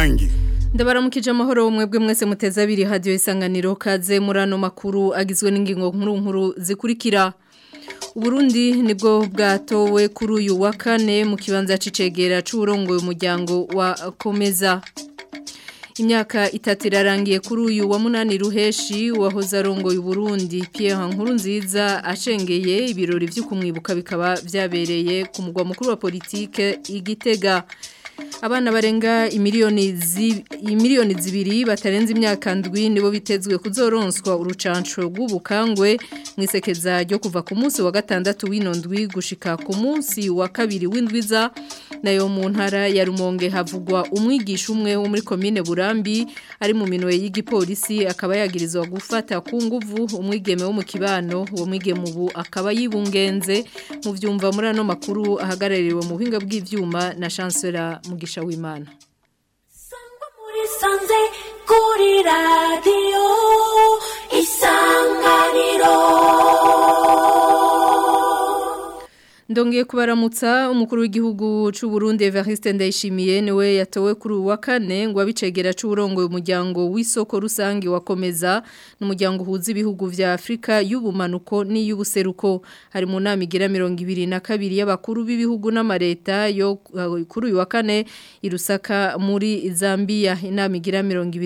rusange ndabaramukije amahoro mwebwe mwese muteze abiri hadiyo isanganiro kaze muri ano makuru agizwe n'ingingo nkuru nkuru zikurikira Uburundi nibwo bwatowe kuri uyu wa kane mu kibanza c'icegera c'uburongoye umuryango wa komeza imyaka itatu irarangiye kuri uyu wa munani ruheshi wahoze arongoye Burundi Pierre Nkurunziza ashengeye ibirori byo kumwibuka bikaba byabereye ku mugwa mukuru wa politike igitega abana barenga imiliyoni zi, imiliyoni zibiri batarenze imyaka ndwi nibo bitezwe kuzoronswa urucanco rw'ubukangwe mwisekeza ryo kuva ku munsi wa gatandatu w'ino ndwi gushika ku munsi wa kabiri w'indwiza nayo mu ntara ya Rumonge havugwa umwigisha umwe wo muri commune Burambi ari mu minwe y'igipolisi akaba yagirizwa gufata ku nguvu umwigeme wo mu kibano uwo mwigeme ubu akaba yibungenze mu vyumva muri ano makuru ahagarariwe mu buhinga bw'ivyuma na chancellor mugisha w'Imana Sangwa muri sanze kuri radio isanganiro Ndongeye kubaramutsa umukuru w'igihugu c'u Burundi Evariste Ndayishimiye niwe yatowe kuri uwa kane ngo abicegera c'urongo umuryango w'isoko rusangi wakomeza n'umuryango uhuza ibihugu vya Afrika y'ubumanuko n'iy'ubuseruko hari mu nama igira 22 y'abakuru b'ibihugu n'amareta yo uh, kuri uyu wa kane irusaka muri Zambia inama igira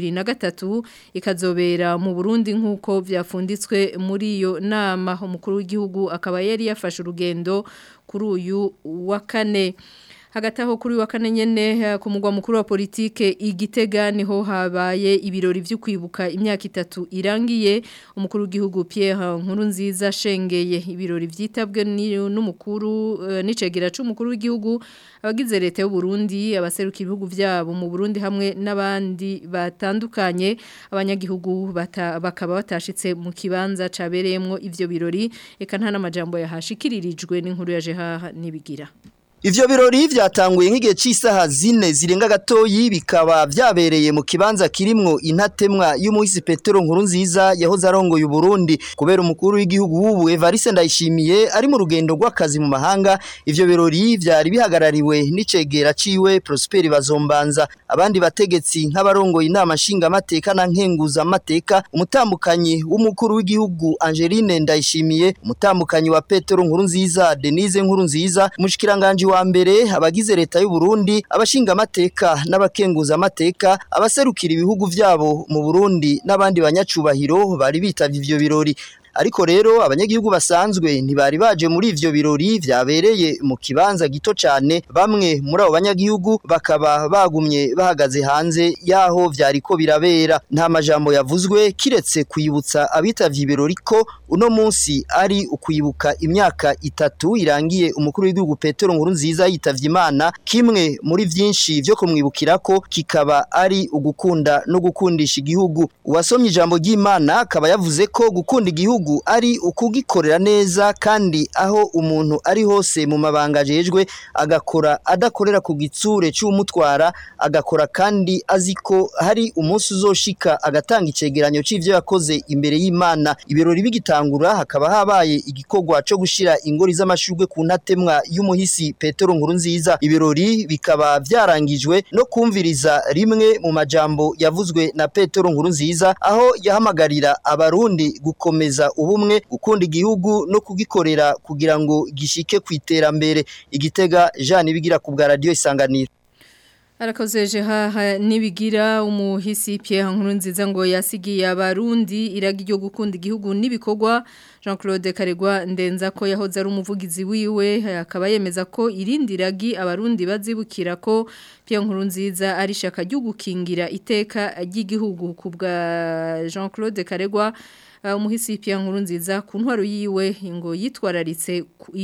23 ikazobera mu Burundi nkuko vyafunditswe muri iyo nama umukuru w'igihugu akaba yari yafashe urugendo kuri uyu wa kane hagati aho kuri wa kane nyene ku mugwa mukuru wa politike igitega niho habaye ibirori byo kwibuka imyaka itatu irangiye umukuru w'igihugu Pierre Nkurunziza shengeye ibirori vyitabwe n'umukuru uh, n'icegera c'umukuru w'igihugu abagize leta y'u Burundi abaseruka ibihugu vyabo mu Burundi hamwe n'abandi batandukanye abanyagihugu bata, bakaba batashitse mu kibanza cabereyemwo ivyo birori eka nta namajambo yahashikiririjwe n'inkuru ya Jeha nibigira Ivyo birori vyatanguye nk'igihe c'isaha zine zirenga gatoyi bikaba vyabereye mu kibanza kirimwo intatemwa y'umuhisi Petero Nkurunziza yahoze arongoye Burundi kubera umukuru w'igihugu w'ubu Evariste Ndayishimiye ari mu rugendo rw'akazi mu mahanga ivyo birori vyari bihagarariwe n'icegera ciwe Prosper Bazombanza abandi bategetsi nk'abarongoye inama nshinga amateka na nkenguza amateka umutambukanyi w'umukuru w'igihugu Angeline Ndayishimiye umutambukanyi wa Petero Nkurunziza Denise Nkurunziza mushikiranganje wa mbere abagize leta y'u Burundi abashinga amateka n'abakenguza amateka abaserukira ibihugu vyabo mu Burundi n'abandi banyacubahiro bari bitavye ivyo birori ariko rero abanyagihugu basanzwe ntibari baje muri ivyo birori vyabereye mu kibanza gito cane bamwe muri abo banyagihugu bakaba bagumye bahagaze hanze yaho vyariko birabera nta majambo yavuzwe kiretse kwibutsa abitavye ibirori ko uno munsi ari ukwibuka imyaka itatu irangiye umukuru w'igihugu Petero Nkurunziza yitavye Imana kimwe muri vyinshi vyo kumwibukirako kikaba ari ugukunda no gukundisha igihugu uwasomye ijambo ry'Imana akaba yavuze ko gukunda igihugu ari ukugikorera neza kandi aho umuntu ari hose mu mabanga ajejwe agakora adakorera ku gitsure cy'umutwara agakora kandi azi ko hari umunsi uzoshika agatanga icegeranyo c'ivyo yakoze imbere y'Imana ibirori bigitangura hakaba habaye igikorwa cyo gushira ingori z'amashurwe ku ntatemwa y'umuhisi Petero Nkurunziza ibirori bikaba vyarangijwe no kumviriza rimwe mu majambo yavuzwe na Petero Nkurunziza aho yahamagarira abarundi gukomeza ubumwe gukunda igihugu no kugikorera kugira ngo gishike ku iterambere igitega Jean bigira ku bwa radio isanganiro Arakozeje haha nibigira umuhisi Pierre Nkurunziza ngo yasigiye abarundi iragi ryo gukunda igihugu nibikorwa Jean-Claude Karegwa ndenza ko yahoze ari umuvugizi wiwe akaba yemeza ko irindi ragi abarundi bazibukira ko Pierre Nkurunziza ari shaka ryo gukingira iteka ry'igihugu ku bwa Jean-Claude Karegwa umuhisi Pierre Nkurunziza ku ntwaro yiwe ngo yitwararitse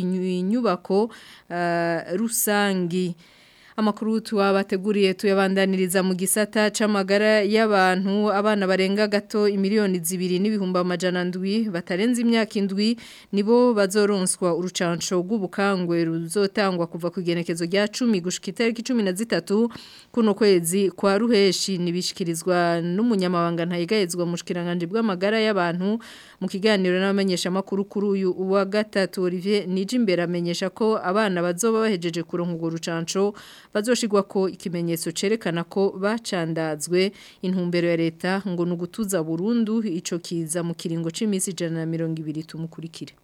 inyubako rusangi amakuru tuwabateguriye tuyabandaniriza mu gisata c'amagara y'abantu abana barenga gato imiliyoni zibiri n'ibihumbi amajana ndwi batarenze imyaka indwi nibo bazoronswa urucanco rw'ubukangwe ruzotangwa kuva ku igenekezo rya 10 gushika itariki 13 kuno kwezi kwa ruheshi nibishikirizwa n'umunyamabanga ntayigayezwa mu shikiranganje bw'amagara y'abantu mu kiganiro n'abamenyesha makuru kuri uyu wa gatatu Olivier Nijimbere amenyesha ko abana bazoba bahejeje kuronka urwo rucanco bazoshigwa ko ikimenyetso cerekana ko bacandazwe intumbero ya leta ngo nugutuza burundu ico kiza mu kiringo c'imisi 120 tumukurikire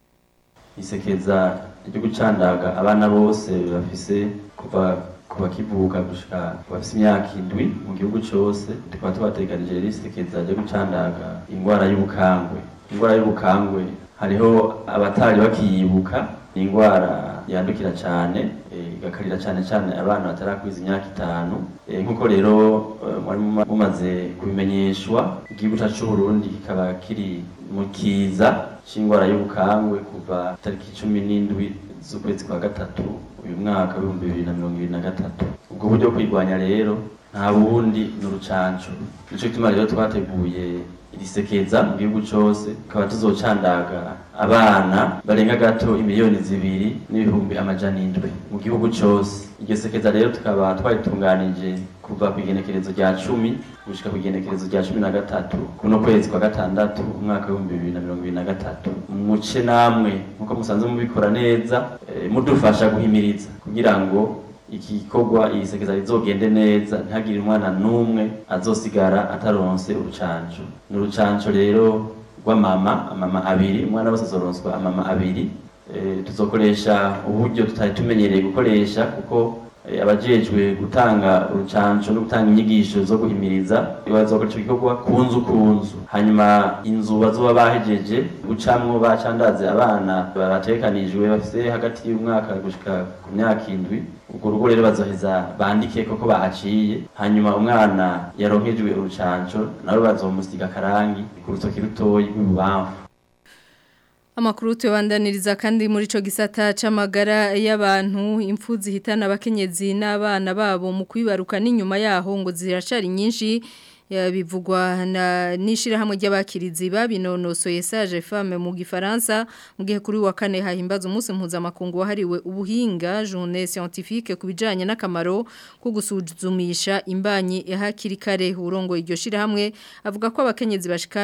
isekeza ryo gucandaga abana bose bafise kuva kuva kivuka gushika bafise imyaka indwi mu gihugu cose tukaba tubateganije rero isekeza ryo gucandaga ingwara y'ubukangwe ingwara y'ubukangwe hariho abatari bakiyibuka ni ingwara yandukira cyane igakarira cyane cyane abana batarakwiza imyaka itanu nk'uko rero mwari mumaze kubimenyeshwa igihugu cyacu cy'u Burundi kikaba kiri mu kiza c'ingwara y'ubukangwe kuva tariki cumi n'indwi z'ukwezi kwa gatatu uyu mwaka w'ibihumbi bibiri na mirongo ibiri na gatatu ubwo buryo kwirwanya rero nta bundi ni urucanco nico gituma rero twateguye irisekeza mu gihugu cose tukaba tuzocandaga abana barenga gato imiliyoni zibiri n'ibihumbi amajana indwi mu gihugu cose iryo sekeza rero tukaba twaritunganije kuva ku igenekerezo rya cumi gushika ku igenekerezo rya cumi na gatatu kuno kwezi kwa gatandatu umwaka w'ibihumbi bibiri na mirongo ibiri na gatatu muce namwe nk'uko musanzwe mubikora neza e, mudufasha guhimiriza kugira ngo iki gikorwa iyi sekeza rizogende neza ntihagire umwana n'umwe azosigara ataronse urucanco ni urucanco rero rw'amama amama abiri umwana wese azoronswa amama abiri e, tuzokoresha uburyo tutari tumenyereye gukoresha kuko abajejwe gutanga urucanco no gutanga inyigisho zo guhimiriza bazokora ico gikorwa ku nzu ku nzu hanyuma inzu bazoba bahejeje gucamwo bacandaze abana batekanijwe bafise hagati y'umwaka gushika ku myaka indwi urwo rugo rero bazoheza bandike koko bahaciye hanyuma umwana yaronkejwe urucanco nabo bazomusiga akarangi ku rutoki rutoyi rw'ibubamfu Amakuru tubandaniriza kandi muri ico gisata c'amagara y'abantu impfu zihitana abakenyezi n'abana babo mu kwibaruka n'inyuma yaho ngo ziracari nyinshi bivugwa na nishirahamwe ry'abakirizi babinonosoye sage femme mu gifaransa mu gihe kuri wa kane hahimbaza umunsi mpuzamakungu wahariwe ubuhinga journée scientifique kubijanye n'akamaro ko gusuzumisha imbanyi hakiri kare urongo iryo shirahamwe avuga ko abakenyezi bashika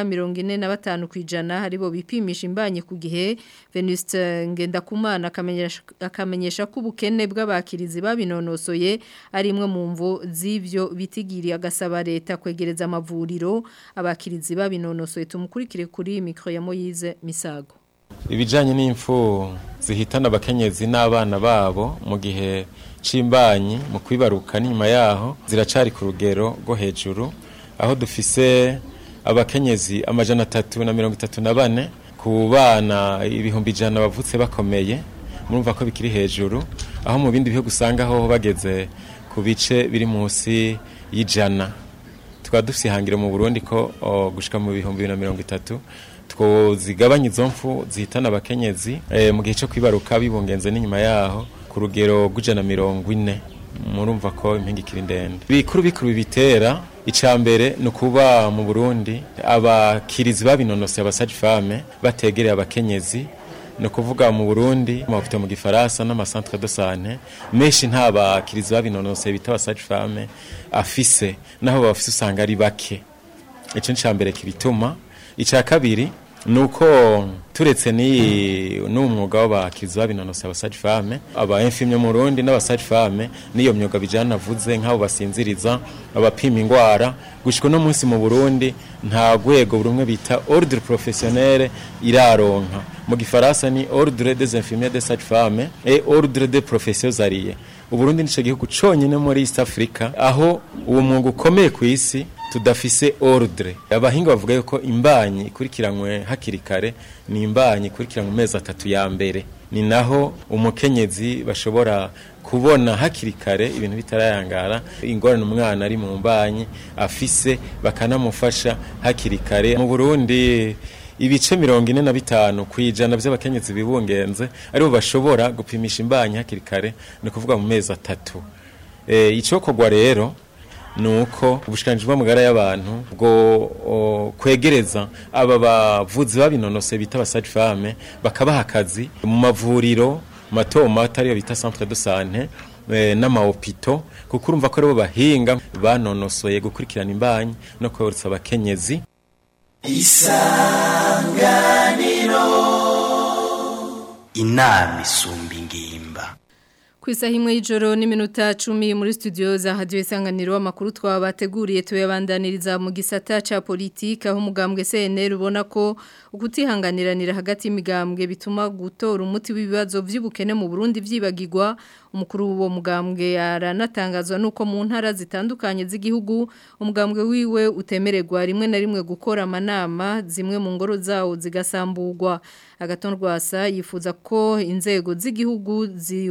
45 kwijana haribo bipimisha imbanyi ku gihe Venuste Ngendakumana akamenyesha akamenyesha ko ubukene bw'abakirizi babinonosoye ari imwe mu mvo z'ivyo bitigiriye agasaba leta kwegereza amavuriro abakirizi babinonosoye tumukurikire kuri mikro ya Moyize Misago ibijanye n'imfu zihitana abakenyezi n'abana babo mu gihe c'imbanyi mu kwibaruka n'inyuma yaho ziracari ku rugero rwo hejuru aho dufise abakenyezi amajana atatu na mirongo itatu na bane ku bana ibihumbi ijana bavutse bakomeye murumva ko bikiri hejuru aho mu bindi bihugu usanga ho bageze ku bice biri munsi y'ijana tukaba dufite ihangiro mu burundi ko gushika mu bihumbi bibiri na mirongo itatu twozigabanya izo mfu zihitana abakenyezi mu gihe cyo kwibaruka bibungenze n'inyuma yaho ku rugero rw'ijana mirongo ine murumva ko impinga ikiri ndende bikuru bikuru bitera icya mbere ni ukuba mu burundi abakirizi babinonosoye abasaji fame bategereye abakenyezi ni ukuvuga mu burundi amahopito mu gifaransa n'amasantre de sante menshi nta bakirizi babinonosoye bita abasaji fame afise naho bafise usanga ari bake icyo ni mbere kibituma icya kabiri ni uko turetse n'uwo mwuga w'abakirizi babinonosoye abasaji fame aba infimye mu rundi n'abasaji fame n'iyo myuga bijyana navuze nk'abo basinziriza abapima indwara gushyirwa no munsi mu burundi nta rwego buri umwe bita ordre professionnel iraronka mu gifaransa ni ordre des infirmiers des sages femmes et ordre des professions alliées uburundi nico gihugu conyine muri East Africa aho uwo mwuga ukomeye ku isi tudafise ordre abahinga bavuga yuko imbanyi ikurikiranywe hakiri kare ni imbanyi ikurikiranywe mezi atatu ya mbere ni naho umukenyezi bashobora kubona hakiri kare ibintu bitarayangara ingorane umwana ari mu mbanyi afise bakanamufasha hakiri kare mu Burundi ibice mirongo ine na bitanu ku ijana by'abakenyezi bibungenze aribo bashobora gupimisha imbanyi hakiri kare ni ukuvuga mu mezi atatu icyokorwa rero ni uko ubushikanije bw'amagara y'abantu bwo kwegereza aba bavuzi babinonose bita abasaji fame bakabaha akazi mu mavuriro mato mato ariyo bita centre de sante n'amahopito kuko urumva ko aribo bahinga banonosoye gukurikirana imbanyi no korosa abakenyezi isanganiro inama isumba ingimba ku isaha imwe y'ijoro n'iminota cumi muri studio za hadiyo isanganiro amakuru twabateguriye tuyabandaniriza mu gisata cya politiki aho umugambwe CNL ubona ko ukutihanganiranira hagati y'imigambwe bituma gutora umuti w'ibibazo by'ubukene mu Burundi vyibagirwa umukuru w'uwo mugambwe aranatangazwa nuko mu ntara zitandukanye z'igihugu umugambwe wiwe utemererwa rimwe na rimwe gukora amanama zimwe mu ngoro zawo zigasamburwa agatonrwasa yifuza ko inzego z'igihugu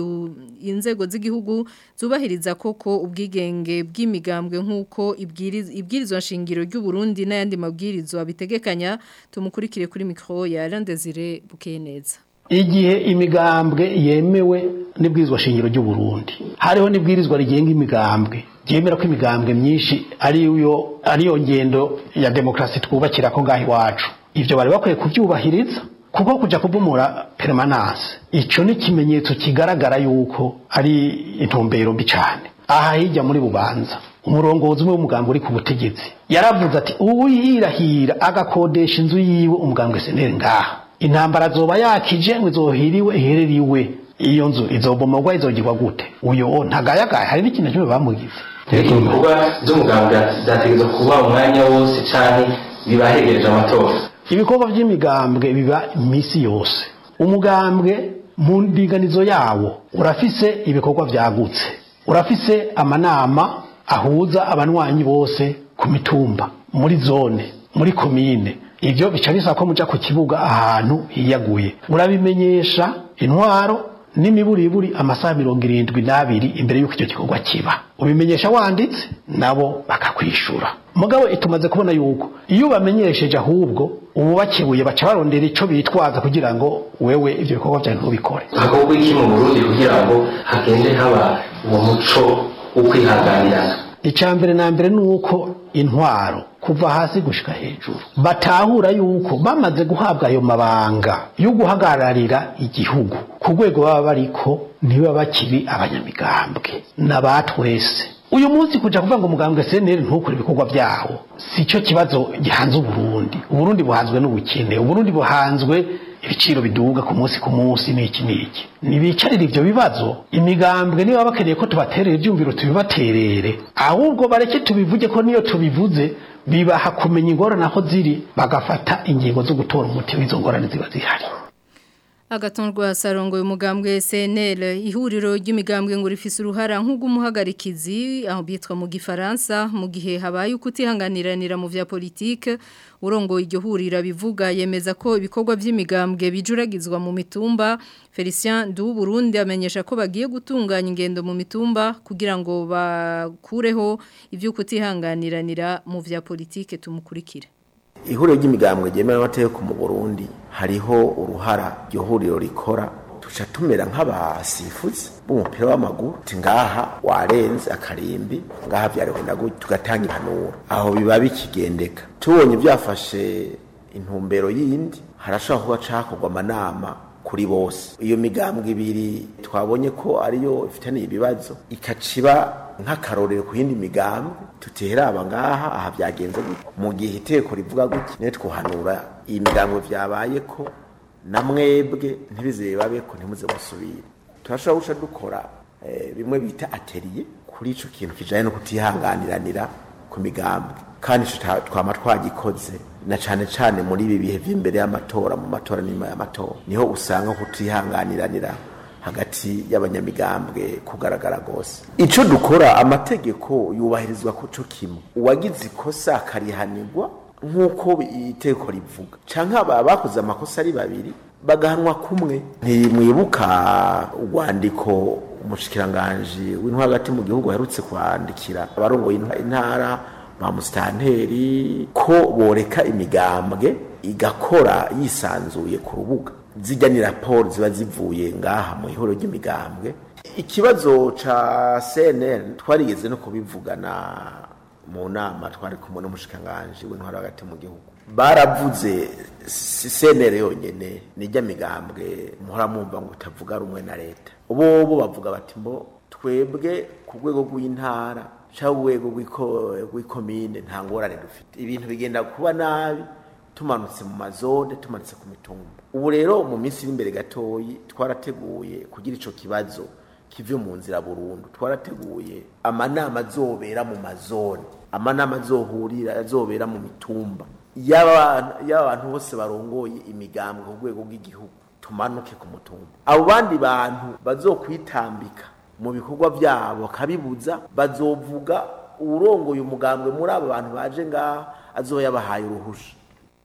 inzego z'igihugu zubahiriza koko ubwigenge bw'imigambwe nk'uko ibwirizwa nshingiro ry'u Burundi n'ayandi mabwirizwa bitegekanya tumukurikire kuri mikoro ya Landezire Bukeneza igihe imigambwe yemewe n'ibwirizwa shingiro ry'u Burundi hariho n'ibwirizwa rigenga imigambwe ryemera ko imigambwe myinshi ariyo ariyo ngendo ya demokrasi twubakira ko ngaho iwacu ivyo bari bakwiye kuvyubahiriza kuko kuja kubumura permanence ico ni kimenyetso kigaragara yuko ari intumbero mbi cyane aha hirya muri bubanza umurongozi umwe w'umugambi uri ku butegetsi yaravuze ati uwihirahira agakodesha inzu yiwe umugambwe seneri ngaha intambara zoba yakije ngo izohiriwe ihereriwe iyo nzu izobomorwa izogirwa gute uyo ntagayagaye hari n'ikintu kimwe bamugize ibikorwa by'umugambwe byategerezwa kuba umwanya wose cyane bibahegereje amatora ibikorwa by'imigambwe biba iminsi yose umugambwe mu ndinganizo yawo urafise ibikorwa byagutse urafise amanama ahuza abanywanyi bose ku mitumba muri zone muri komine ibyo bica bisaba ko muja ku kibuga ahantu hiyaguye urabimenyesha intwaro n'imiburiburi amasaha mirongo irindwi n'abiri imbere y'uko icyo gikorwa kiba ubimenyesha wanditse nabo bakakwishura mugabo tumaze kubona yuko iyo ubamenyesheje ahubwo ubu bakebuye baca barondera icyo bitwaza kugira ngo wewe ibyo bikorwa byawe ntubikore hakorwa iki mu burundi kugira ngo hagende haba uwo muco wo kwihanganirana icya mbere na mbere ni uko intwaro kuva hasi gushika hejuru batahura yuko bamaze guhabwa ayo mabanga yo guhagararira igihugu ku rwego baba bariko ntiba bakiri abanyamigambwe n'abatwese uyu munsi kuja kuvuga ngo umugambwe seneri ntukore ibikorwa byawo si cyo kibazo gihanze uburundi uburundi buhanzwe n'ubukene uburundi buhanzwe ibiciro biduga ku munsi ku munsi n'iki n'iki nibicarire ivyo bibazo imigambwe niba bakeneye ko tubaterera ivyumviro tubibaterere ahubwo bareke tubivuge ko niyo tubivuze bibaha kumenya ingorane aho ziri bagafata ingingo zo gutora umuti w'izo ngorane ziba zihari agatonrwa sarongo y'umugambwe SNL ihuriro ry'imigambwe ngo rifise uruhara nk'ugumuhagarikizi aho bitwa mu gifaransa mu gihe habaye ukutihanganiranira mu vya politique urongo iryo hurira bivuga yemeza ko ibikorwa by'imigambwe bijuragizwa mu mitumba Felicien du Burundi amenyesha ko bagiye gutunganya ingendo mu mitumba kugira ngo bakureho ivyo kutihanganiranira mu vya politique tumukurikire ihuriro ry'imigambwe ryemewe amategeko mu Burundi hariho uruhara iryo huriro rikora tuca tumera nk'abasifuzi b'umupira w'amaguru ti ngaha warenze akarimbi ngaha vyarihunda gutya tugatanga impanuro aho biba bikigendeka tubonye byafashe intumbero yindi harashobora kuba cakorwa amanama kuri bose iyo migambwe ibiri twabonye ko ariyo ifitaniye ibibazo ikaciba nk'akarorero ku yindi migambwe tuteraba ngaha aha byagenze gutya mu gihe iteko rivuga gutya niyo twuhanura iyi migambwe vyabaye ko na mwebwe ntibizebabe ko ntimuze musubire turashobora guca dukora eh, bimwe bita atelier kuri ico kintu kijanye no kutihanganiranira ku migambwe kandi ico ta- twama twagikoze na cane cane muri ibi bihe vy'imbere y'amatora mu matora n'inyuma y'amatora niho usanga kutihanganiranira hagati y'abanyamigambwe kugaragara gose ico dukora amategeko yubahirizwa ko co kimwe uwagize ikosa akarihanirwa nk'uko iteko rivuga canke aba bakoze amakosa ari babiri bagahanwa kumwe ntimwibuka urwandiko umushikiranganji w'intwaro hagati mu gihugu aherutse kwandikira abarongoye intwa- intara ba musitanteri ko boreka imigambwe igakora yisanzuye ku rubuga zijya ni raporo ziba zivuye ngaha mu ihoro ry'imigambwe ikibazo ca cnn twarigeze no kubivugana mu nama twari kumwe n'umushikiranganji w'intwaro hagati mu gihugu baravuze si cnr yonyene nijya migambwe muhora mwumva ngo utavuga rumwe na leta bo bo bavuga bati mbo twebwe ku rwego rw'intara cyangwa urwego rw'iko- rw'ikomine nta ngorane dufite ibintu bigenda kuba nabi tumanutse mu mazone tumanutse ku mitumba ubu rero mu minsi iri imbere gatoyi twarateguye kugira ico kibazo kive mu nzira burundu twarateguye amanama azobera mu mazone amanama azohurira azobera mu mitumba y'aba y'abantu bose barongoye imigambwe ku rwego rw'igihugu tumanuke ku mutumba abo bandi bantu bazokwitambika mu bikorwa byabo bakabibuza bazovuga urongoye umugambwe muri abo bantu baje ngaha azoyabahaye uruhusha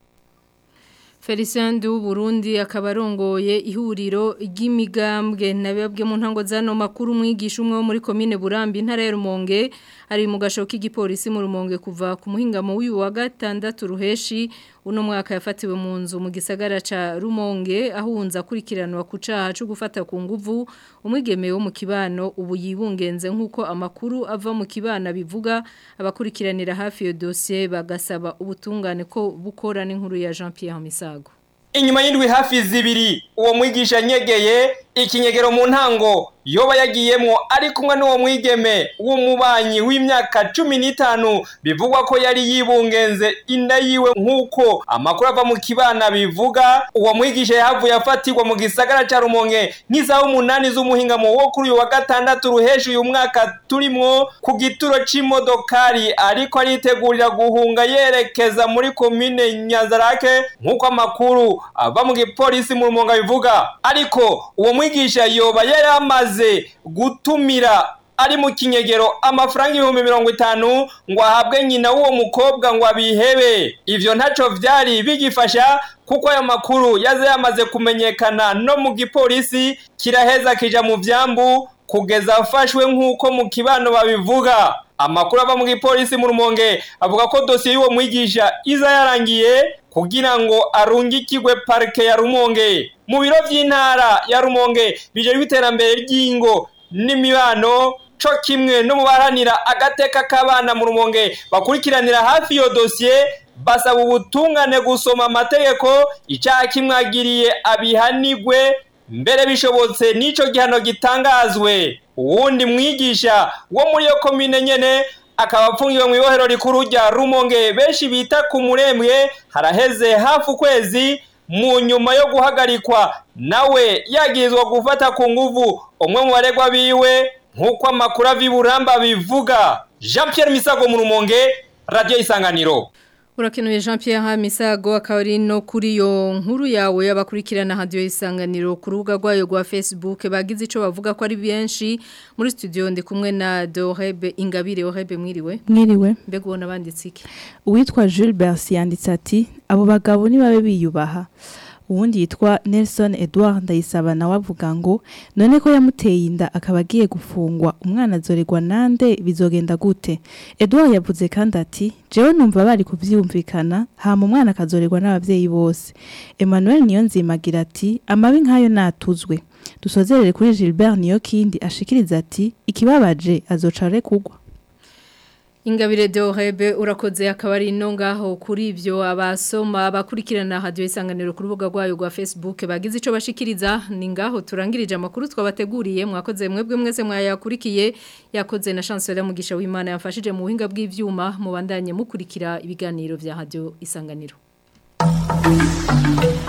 Felicien du Burundi akaba arongoye ihuriro ry'imigambwe nababwe mu ntango zano makuru mwigisha umwe wo muri commune Burambi intara ya Rumonge ari mu gasho k'igipolisi mu Rumonge kuva ku muhingamo w'uyu wa gatandatu ruheshi uno mwaka yafatiwe mu nzu mu gisagara ca Rumonge ahunza kurikiranwa ku caha cyo gufata ku nguvu umwigeme wo mu kibano ubu yibungenze nkuko amakuru ava mu kibana bivuga abakurikiranira hafi yo dossier bagasaba ubutungane ko bukora n'inkuru ya Jean Pierre Misago inyuma y'indwi hafi zibiri uwo mwigisha nyegeye ikinyegero mu ntango yoba yagiyemwo ari kumwe n'uwo mwigeme w'umubanyi w'imyaka cumi n'itanu bivugwa ko yari yibungenze inda yiwe nk'uko amakuru ava mu kibana bivuga uwo mwigisha yahavuye afatirwa mu gisagara ca rumonge nk'isaha umunani z'umuhingamo wo kuri uyu wa gatandatu ruhesha uyu mwaka turimwo ku gituro c'imodokari ariko aritegurira guhunga yerekeza muri komine nyazarake nk'uko amakuru ava mu gipolisi mu rumonga bivuga ariko uwo mwigisha yoba yari amaze gutumira ari mu kinyegero amafaranga ibihumbi mirongo itanu ngo ahabwe nyina w'uwo mukobwa ngo abihebe ivyo ntaco vyari bigifasha kuko ayo makuru yaze yamaze kumenyekana no mu gipolisi kiraheza kija mu vyambu kugeza afashwe nk'uko mu kibano babivuga amakuru ava mu gipolisi mu rumonge avuga ko dosiye y'uwo mwigisha iza yarangiye kugira ngo arungikirwe parike ya rumonge mu biro by'intara ya rumonge bijejwe iterambere ry'ingo n'imibano co kimwe no mu baharanira agateka k'abana mu rumonge bakurikiranira hafi iyo dosiye basaba ubutungane gusoma amategeko icyaha kimwagiriye abihanigwe mbere bishobotse n'ico gihano gitangazwe uwundi mwigisha wo muri iyo komine nyene akaba apfungiwe mu ibohero rikuru rya rumonge benshi bita ku murembwe haraheze hafi ukwezi mu nyuma yo guhagarikwa nawe yagirizwa gufata ku nguvu umwe mu baregwa biwe nk'uko amakuru aviburamba bivuga jean Pierre misago mu rumonge radiyo isanganiro Urakenuye Jean Pierre Misago akaba ari no kuri yo nkuru yawe y'abakurikirana hadiyo isanganiro ku rubuga rwayo rwa Facebook bagize ico bavuga ko ari benshi muri studio ndi kumwe na Dorebe Ingabire Orebe mwiriwe mwiriwe mbega ubona banditse iki uwitwa Jules Bercy yanditse ati abo bagabo nibabe biyubaha uwundi yitwa Nelson Edouard Ndayisaba nawe avuga ngo none ko yamuteye inda akaba agiye gufungwa umwana azoregwa nande bizogenda gute Edouard yavuze kandi ati jewe numva bari kuvyumvikana hama umwana akazoregwa n'abavyeyi bose Emmanuel Niyonzimagira ati amabi nkayo natuzwe dusozerere kuri Gilbert Niyokindi ashikiriza ati ikibabaje azoca arekugwa Ingabire Dorebe urakoze akaba ari no ngaho kuri ivyo abasoma abakurikirana hadiyo isanganiro ku rubuga rwayo rwa Facebook bagize ico bashikiriza ni ngaho turangirije amakuru twabateguriye mwakoze mwebwe mwese mwayakurikiye yakoze na chancellor mugisha w'Imana yafashije mu buhinga bw'ivyuma mubandanye mukurikira ibiganiro vya hadiyo isanganiro